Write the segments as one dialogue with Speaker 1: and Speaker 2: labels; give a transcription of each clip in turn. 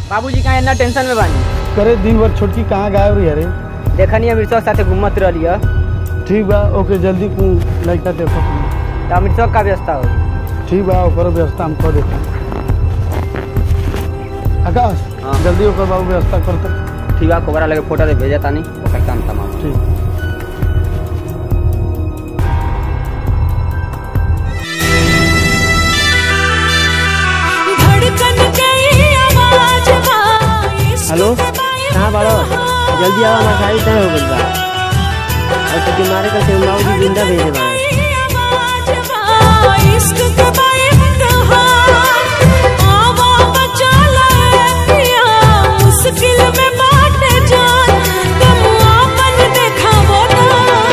Speaker 1: बाबूजी का इतना टेंशन में बानी
Speaker 2: करे दिन भर छोटकी कहाँ गायब रही अरे
Speaker 1: देखनी अमृतसर साथे घूमत रही है
Speaker 2: ठीक बा ओके जल्दी तू लड़का देखो
Speaker 1: तो अमृतसर का व्यवस्था हो
Speaker 2: ठीक बा ओकर व्यवस्था हम कर देता आकाश
Speaker 1: हाँ।
Speaker 2: जल्दी ओकर बाबू व्यवस्था करते
Speaker 1: ठीक है कोबरा लगे फोटो दे भेजा तानी ओकर काम तमाम
Speaker 2: ठीक
Speaker 3: धड़कन के आवाज बा
Speaker 4: हेलो कहाँ बाड़ो जल्दी आवा हमार गाड़ी तय हो गइल बा और तो बीमारी का सेवनाओ जी जिंदा भेजे बा
Speaker 3: आवाज बा इश्क के इम्तिहान आवा बचा ले पिया मुश्किल में बाटे जान तुम आपन देखावो ना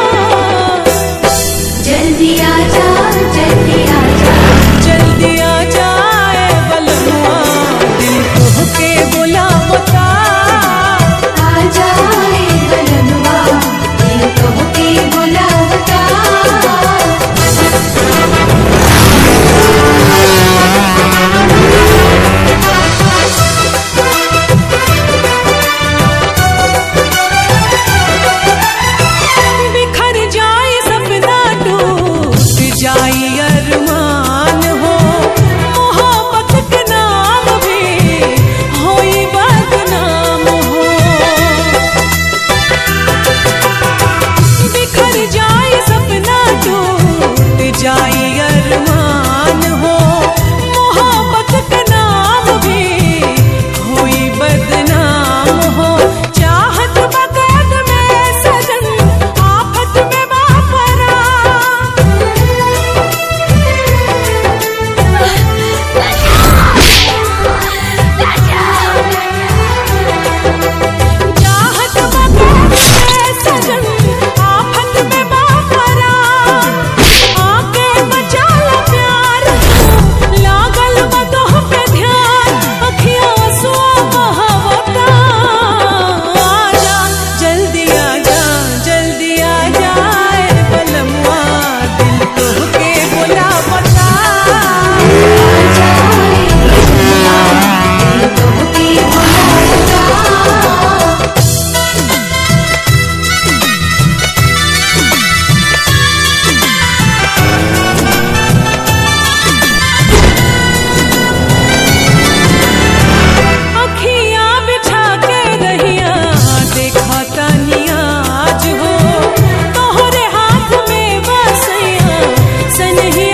Speaker 5: जल्दी आजा जल्दी आजा
Speaker 3: जल्दी आ जाए बलनुआ दिल तोहके बुलावता
Speaker 5: आजा ए बलनुआ दिल तोहके बुलावता
Speaker 3: बिखर जाए सपना टूट जाए अरमान हो मोहब्बत के नाम भी होई बदनाम हो बिखर जाए सपना टूट जाए अरमान हो मोहब्बत के नाम भी होई बदनाम हो चाहत बगैर में सजन आफत में बापरा चाहत बगैर सजन आफत में बापरा आके बचा लो प्यार लागल बदोह पे ध्यान अखियां आंसुआ बहावता आजा जल्दी आजा जल्दी आ जाए बलमुआ दिल तोहके बुलावता
Speaker 5: आजा ए बलनुआ दिल तोहके बुलावता
Speaker 3: अखियां बिछा के रहिया देखा तनिया आज हो तोहरे हाथ में बसैया सनही